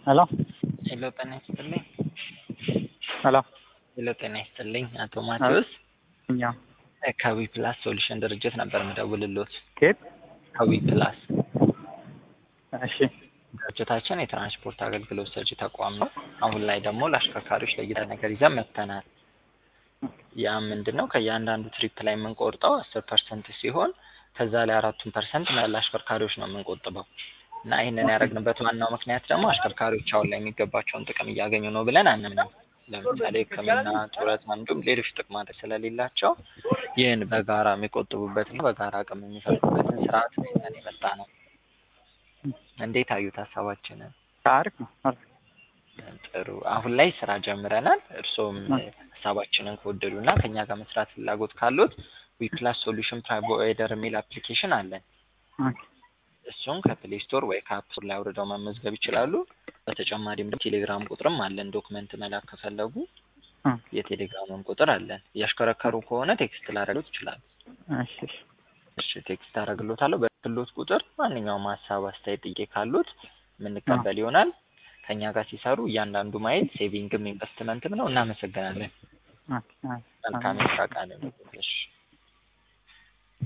ሄሎ ሄሎ ጤና ይስጥልኝ። ሄሎ ሄሎ ጤና ይስጥልኝ። አቶ ማቴዎስ እኛ ከዊ ፕላስ ሶሉሽን ድርጅት ነበር የምደውልሎት። ኬት ከዊ ፕላስ እሺ ድርጅታችን የትራንስፖርት አገልግሎት ሰጪ ተቋም ነው። አሁን ላይ ደግሞ ለአሽከርካሪዎች ለየት ነገር ይዘን መጥተናል። ያ ምንድን ነው? ከእያንዳንዱ ትሪፕ ላይ የምንቆርጠው አስር ፐርሰንት ሲሆን ከዛ ላይ አራቱን ፐርሰንት ለአሽከርካሪዎች ነው የምንቆጥበው እና ይህንን ያደረግንበት ዋናው ምክንያት ደግሞ አሽከርካሪዎች አሁን ላይ የሚገባቸውን ጥቅም እያገኙ ነው ብለን አንምንም። ለምሳሌ ሕክምና፣ ጡረታ እንዲሁም ሌሎች ጥቅማ ስለሌላቸው ይህን በጋራ የሚቆጥቡበትና በጋራ አቅም የሚፈጥሩበትን ስርዓት ነው ይዘን የመጣ ነው። እንዴት አዩት ሀሳባችንን? አሪፍ ነው አሪፍ ጥሩ። አሁን ላይ ስራ ጀምረናል። እርስዎም ሀሳባችንን ከወደዱ እና ከእኛ ጋር መስራት ፍላጎት ካሉት ዊፕላስ ሶሉሽን ፕሮቫይደር የሚል አፕሊኬሽን አለን። ኦኬ እሱን ከፕሌይ ስቶር ወይ ከአፕ ስቶር ላይ አውርደው መመዝገብ ይችላሉ። በተጨማሪም ደግሞ ቴሌግራም ቁጥርም አለን። ዶክመንት መላክ ከፈለጉ እ የቴሌግራምም ቁጥር አለን። እያሽከረከሩ ከሆነ ቴክስት ላደርግሎት ይችላሉ። እሺ እሺ እሺ ቴክስት አደርግሎታለሁ። በክሎት ቁጥር ማንኛውም ሀሳብ፣ አስተያየት፣ ጥያቄ ካሉት የምንቀበል ይሆናል። ከእኛ ጋር ሲሰሩ እያንዳንዱ ማይል ሴቪንግም ኢንቨስትመንትም ነው። እናመሰግናለን። ኦኬ ኦኬ መልካም የስራ ቀን። እሺ